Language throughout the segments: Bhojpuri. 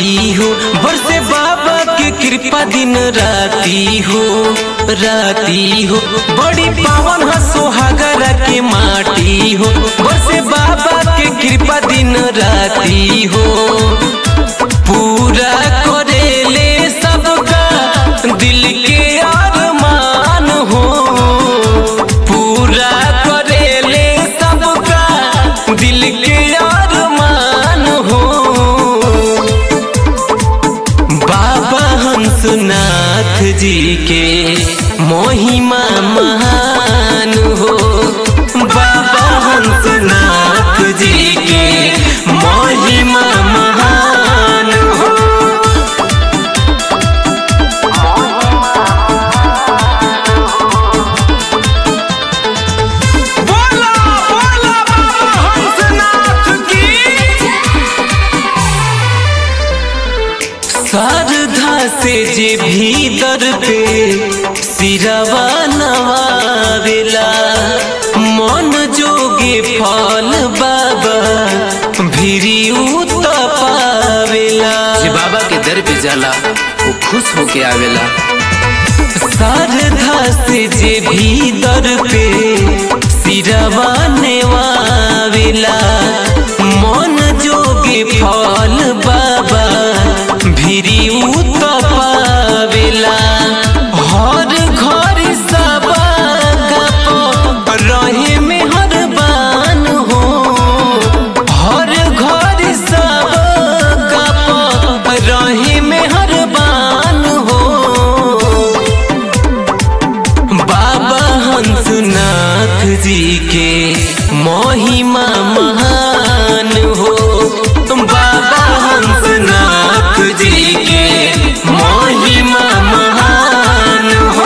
माटी हो बरसे बाबा के कृपा दिन राती हो राती हो बड़ी पावन ह सोहागरा के माटी हो बरसे बाबा के कृपा दिन राती हो पूरा करेले सबका दिल के अरमान हो पूरा करेले सबका दिल के अरमान हो बाबा हंसनाथ जी के महिमा महान हो बाबा हंसनाथ जी के महिमा महान हो बोला बोला बाबा हंसनाथ की श्रद्धा से जे भीतर पे सिरवा नवावेला मन जोगे फल बाबा भिरी पावेला जे बाबा के दर पे जाला वो खुश होके आवेला श्रद्धा से जे भीतर पे सिरवा नेवावेला मन जोगे फल बाबा भिरी पावेला हर घर सब रहे में हर बान हो हर घर सब रहे में हर बान हो बाबा हंसनाथ जी के महिमा महान हो बाबा हंसनाथ जी के महिमा महान हो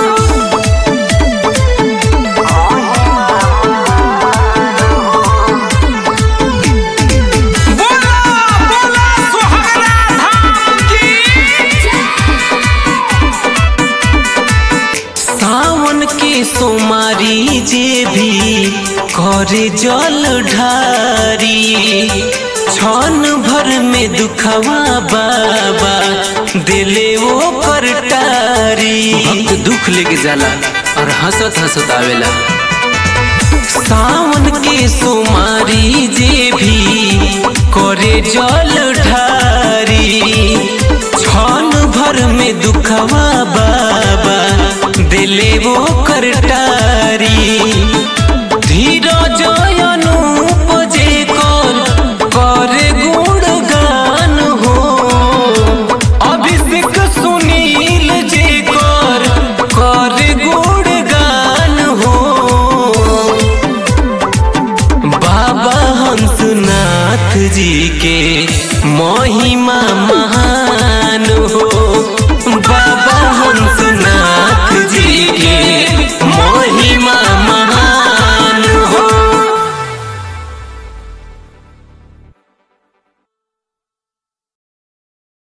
बोला बोला सुहागरा धाम की सावन के सोमारी जे भी करे जल ढारी क्षण भर में दुखवा बाबा दिले वो कर टारी भक्त दुख लेके जाला और हंसत हंसत आवेला सावन के सोमारी जे भी करे जल ढारी